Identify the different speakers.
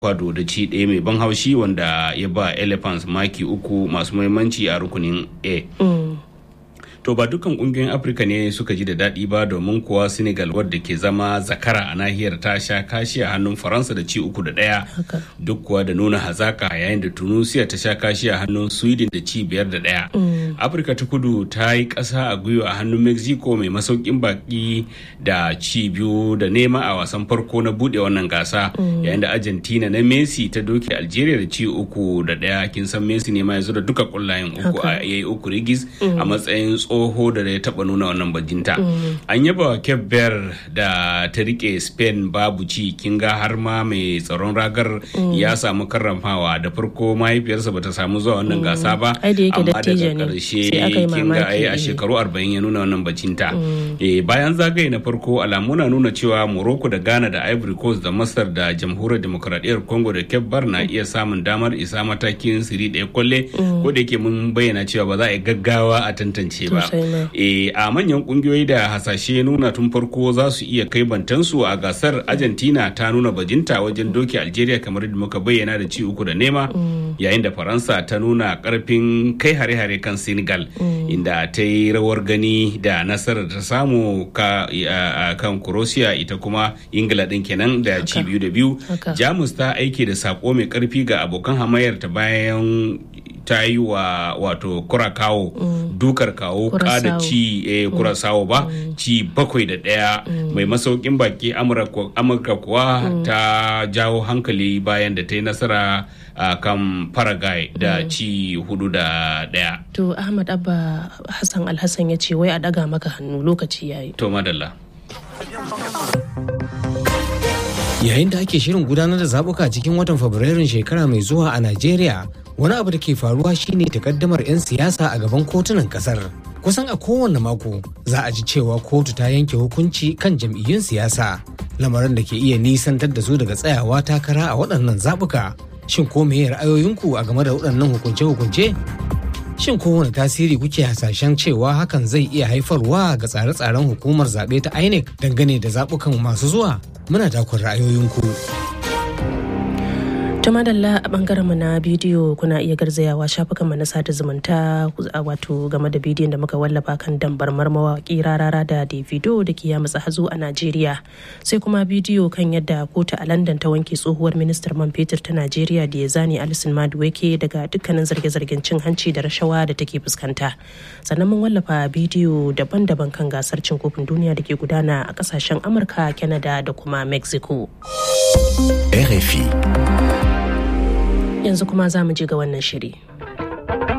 Speaker 1: kwado da ci ɗaya mai ban haushi wanda ya ba elephants maki uku masu muhimmanci a rukunin a to ba dukkan kungiyoyin afirka ne suka ji da daɗi ba domin kuwa senegal wadda ke zama zakara a nahiyar ta sha kashi a hannun faransa da ci uku da ɗaya duk kuwa da nuna hazaka yayin da tunisia ta sha kashi a hannun sweden da ci biyar da ɗaya afirka ta kudu ta yi ƙasa a gwiwa a hannun mexico mai masaukin baki da ci biyu da nema a wasan farko na buɗe wannan gasa yayin da argentina na messi ta doke algeria da ci uku da ɗaya kin san messi ne ma ya zo da duka ƙullayen uku a yayi uku rigis a matsayin tsoho da ya taba nuna wannan bajinta an yaba wa cape verde da ta rike spain babu ci kin ga har ma mai tsaron ragar ya samu karramawa da farko mahaifiyarsa bata samu zuwa wannan gasa ba amma daga karshe kin ga ai a shekaru 40 ya nuna wannan bajinta bayan zagaye na farko alamu na nuna cewa morocco da ghana da ivory coast da masar da jamhuriyar demokradiyyar congo da cape verde na iya samun damar isa matakin siri ɗaya kwalle ko da yake mun bayyana cewa ba za a yi gaggawa a tantance ba e, a manyan kungiyoyi da hasashe nuna tun farko za su iya kai bantansu a gasar argentina ta nuna bajinta wajen doki algeria kamar da muka bayyana da ci uku da nema yayin da faransa ta nuna karfin kai hare-hare kan senegal inda ta yi rawar gani da nasarar ta samu ka, kan croatia ita kuma ingila din kenan da ci biyu da biyu jamus ta aiki da sako mai karfi ga abokan hamayar ta bayan ta yi wa wato kurakawo mm. dukar kawo kada ci eh, kurasawo ba mm. ci bakwai da ɗaya mai masaukin baki amurka kuwa mm. ta jawo hankali bayan da ta yi nasara a uh, kan paraguay da ci hudu da ɗaya
Speaker 2: to ahmad abba hassan alhassan ya ce wai a daga maka hannu lokaci yayi
Speaker 1: to madalla
Speaker 3: yayin da ake shirin gudanar da zabuka cikin watan fabrairun shekara mai zuwa a najeriya wani abu da ke faruwa shine takaddamar 'yan siyasa a gaban kotunan kasar kusan a kowane mako za a ji cewa kotu ta yanke hukunci kan jam'iyyun siyasa lamarin da ke iya nisantar da su daga tsayawa takara a waɗannan zabuka shin ko meye ra'ayoyinku a game da waɗannan hukunce-hukunce shin kowane tasiri kuke hasashen cewa hakan zai iya haifarwa ga tsare-tsaren hukumar zaɓe ta inec dangane da zaɓukan masu zuwa muna takun ra'ayoyinku.
Speaker 2: ta madalla a bangaren mu na bidiyo kuna iya garzayawa shafukan mu na sada zumunta wato game da bidiyon da muka wallafa kan dambar mawaki rarara da davido da ke yamutsa hazo a najeriya sai kuma bidiyo kan yadda kotu a london ta wanke tsohuwar ministar man fetur ta najeriya da ya zane alison maduweke daga dukkanin zarge-zargen cin hanci da rashawa da take fuskanta sannan mun wallafa bidiyo daban-daban kan gasar cin kofin duniya da ke gudana a kasashen amurka canada da kuma mexico
Speaker 4: RFI
Speaker 2: yanzu kuma za mu je ga wannan shiri.